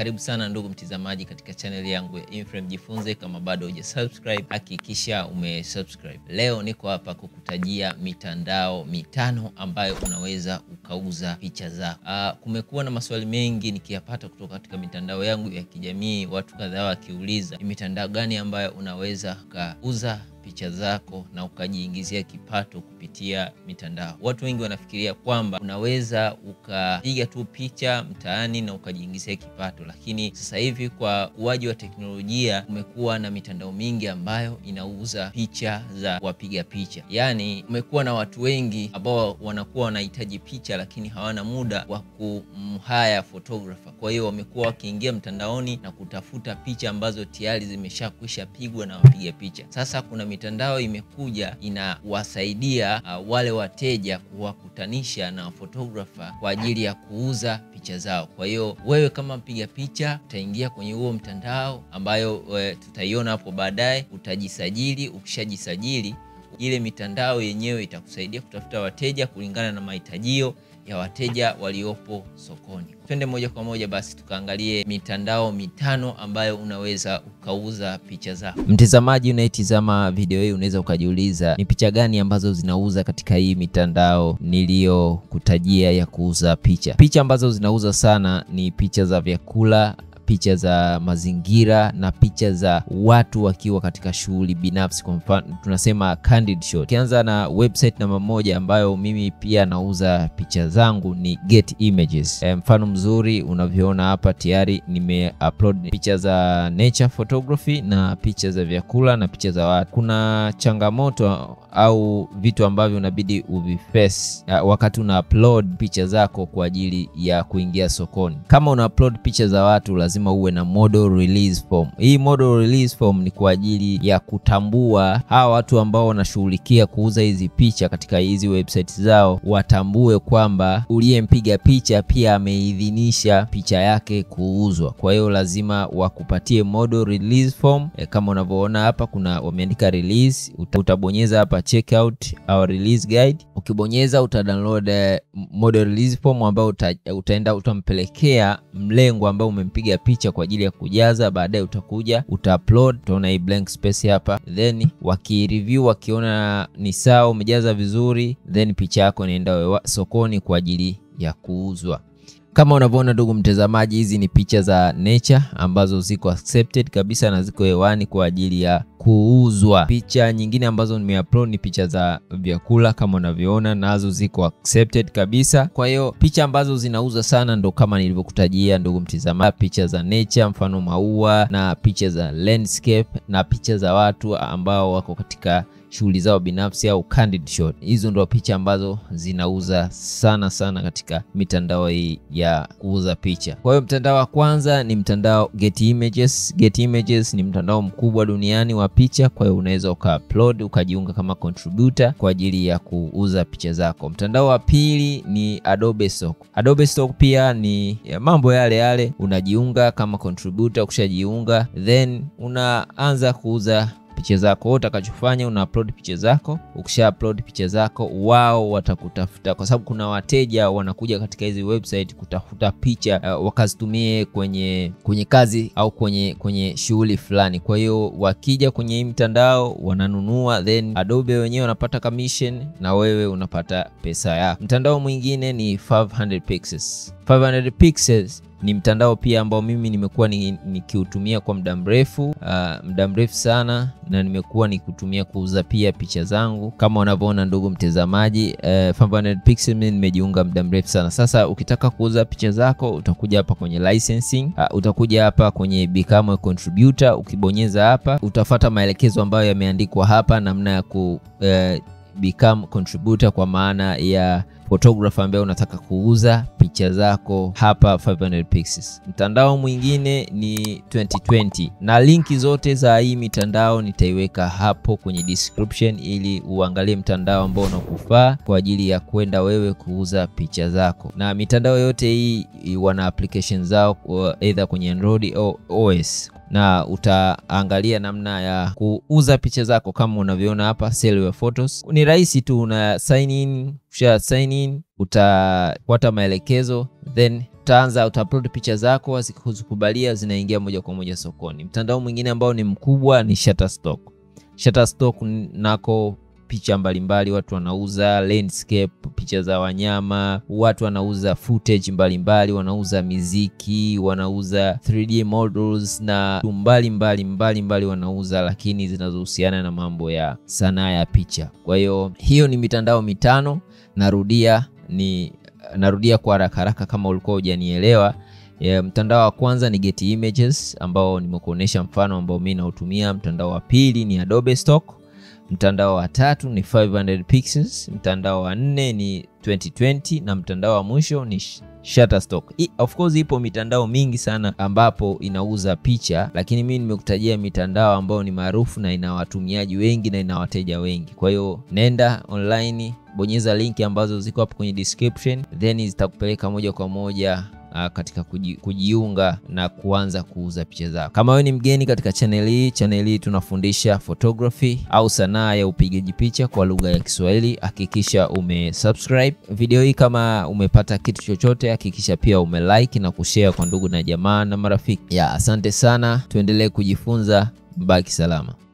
Karibu sana ndugu mtizamaji katika channel yangu ya Inframe Jifunze. Kama bado hujasubscribe, hakikisha umesubscribe. Leo niko hapa kukutajia mitandao mitano ambayo unaweza ukauza picha zako. Ah, kumekuwa na maswali mengi nikiyapata kutoka katika mitandao yangu ya kijamii, watu kadhaa wakiuliza ni mitandao gani ambayo unaweza ukauza picha zako na ukajiingizia kipato kupitia mitandao. Watu wengi wanafikiria kwamba unaweza ukapiga tu picha mtaani na ukajiingizia kipato, lakini sasa hivi kwa ukuaji wa teknolojia kumekuwa na mitandao mingi ambayo inauza picha za wapiga picha. Yaani kumekuwa na watu wengi ambao wanakuwa wanahitaji picha lakini hawana muda wa kumhaya photographer. Kwa hiyo wamekuwa wakiingia mtandaoni na kutafuta picha ambazo tayari zimeshakwisha pigwa na wapiga picha. Sasa kuna mitandao imekuja inawasaidia uh, wale wateja kuwakutanisha na photographer kwa ajili ya kuuza picha zao. Kwa hiyo wewe kama mpiga picha utaingia kwenye huo mtandao ambayo we, tutaiona hapo baadaye, utajisajili. Ukishajisajili, ile mitandao yenyewe itakusaidia kutafuta wateja kulingana na mahitajio ya wateja waliopo sokoni. Twende moja kwa moja basi tukaangalie mitandao mitano ambayo unaweza ukauza picha zako. Mtazamaji unayetizama video hii, unaweza ukajiuliza ni picha gani ambazo zinauza katika hii mitandao niliyokutajia ya kuuza picha. Picha ambazo zinauza sana ni picha za vyakula picha za mazingira na picha za watu wakiwa katika shughuli binafsi, kwa mfano tunasema candid shot. Ukianza na website namba moja ambayo mimi pia nauza picha zangu ni Get Images. E, mfano mzuri unavyoona hapa tayari nimeupload picha za nature photography na picha za vyakula na picha za watu. Kuna changamoto au vitu ambavyo unabidi uviface wakati una upload picha zako kwa ajili ya kuingia sokoni. Kama una upload picha za watu lazima uwe na model release form. Hii model release form ni kwa ajili ya kutambua hawa watu ambao wanashughulikia kuuza hizi picha katika hizi website zao, watambue kwamba uliyempiga picha pia ameidhinisha picha yake kuuzwa. Kwa hiyo lazima wakupatie model release form. E, kama unavyoona hapa kuna wameandika release, utabonyeza hapa check out our release guide. Ukibonyeza uta download model release form ambayo uta, utaenda utampelekea mlengo ambao umempiga picha kwa ajili ya kujaza. Baadaye utakuja uta upload, utaona hii blank space hapa, then wakireview wakiona ni sawa, umejaza vizuri, then picha yako inaenda sokoni kwa ajili ya kuuzwa. Kama unavyoona ndugu mtazamaji, hizi ni picha za nature ambazo ziko accepted kabisa na ziko hewani kwa ajili ya kuuzwa. Picha nyingine ambazo nimeupload ni picha za vyakula kama unavyoona, nazo ziko accepted kabisa. Kwa hiyo picha ambazo zinauza sana ndo kama nilivyokutajia ndugu mtazamaji, picha za nature, mfano maua na picha za landscape na picha za watu ambao wako katika shughuli zao binafsi au candid shot. Hizo ndo picha ambazo zinauza sana sana katika mitandao hii ya kuuza picha. Kwa hiyo mtandao wa kwanza ni mtandao Get Images. Get Images ni mtandao mkubwa duniani wa picha, kwa hiyo unaweza ukaupload ukajiunga kama contributor kwa ajili ya kuuza picha zako. Mtandao wa pili ni Adobe Stock. Adobe Stock pia ni ya mambo yale yale, unajiunga kama contributor, ukishajiunga then unaanza kuuza picha zako. Utakachofanya una upload picha zako. Ukisha upload picha zako, wao watakutafuta, kwa sababu kuna wateja wanakuja katika hizi website kutafuta picha uh, wakazitumie kwenye kwenye kazi au kwenye kwenye shughuli fulani. Kwa hiyo wakija kwenye hii mtandao wananunua, then Adobe wenyewe wanapata commission na wewe unapata pesa yako. Mtandao mwingine ni 500 pixels. 500 pixels ni mtandao pia ambao mimi nimekuwa nikiutumia ni kwa muda mrefu uh, muda mrefu sana, na nimekuwa nikiutumia kuuza pia picha zangu kama unavyoona ndugu mtazamaji. Uh, 500 pixel mimi nimejiunga muda mrefu sana. Sasa ukitaka kuuza picha zako utakuja hapa kwenye licensing, uh, utakuja hapa kwenye become a contributor. Ukibonyeza hapa utafata maelekezo ambayo yameandikwa hapa, namna ya ku uh, become contributor kwa maana ya photographer ambaye unataka kuuza picha zako hapa 500 pixels. Mtandao mwingine ni 2020 na linki zote za hii mitandao nitaiweka hapo kwenye description ili uangalie mtandao ambao unakufaa kwa ajili ya kwenda wewe kuuza picha zako. Na mitandao yote hii wana application zao either kwenye Android au OS na utaangalia namna ya kuuza picha zako kama unavyoona hapa, sell your photos. Ni rahisi tu, una sign in, usha sign in utafuata maelekezo then utaanza utaupload picha zako, zikikubalia zinaingia moja kwa moja sokoni. Mtandao mwingine ambao ni mkubwa ni Shutterstock. Shutterstock nako picha mbalimbali watu wanauza landscape, picha za wanyama, watu wanauza footage mbalimbali, wanauza miziki, wanauza 3D models na mbalimbali mbalimbali wanauza, lakini zinazohusiana na mambo ya sanaa ya picha. Kwa hiyo hiyo ni mitandao mitano, narudia ni narudia kwa haraka haraka kama ulikuwa hujanielewa. Yeah, mtandao wa kwanza ni Getty Images ambao nimekuonyesha mfano ambao mimi nautumia. Mtandao wa pili ni Adobe Stock. Mtandao wa tatu ni 500 pixels. Mtandao wa nne ni 2020 na mtandao wa mwisho ni Shutterstock. I, of course ipo mitandao mingi sana ambapo inauza picha, lakini mimi nimekutajia mitandao ambayo ni maarufu na ina watumiaji wengi na ina wateja wengi. Kwa hiyo nenda online, bonyeza linki ambazo ziko hapo kwenye description, then zitakupeleka moja kwa moja Uh, katika kuji, kujiunga na kuanza kuuza picha zako. Kama wewe ni mgeni katika channel hii, channel hii tunafundisha photography au sanaa ya upigaji picha kwa lugha ya Kiswahili. Hakikisha umesubscribe video hii. Kama umepata kitu chochote, hakikisha pia umelike na kushare kwa ndugu na jamaa na marafiki. Ya, asante sana, tuendelee kujifunza. Mbaki salama.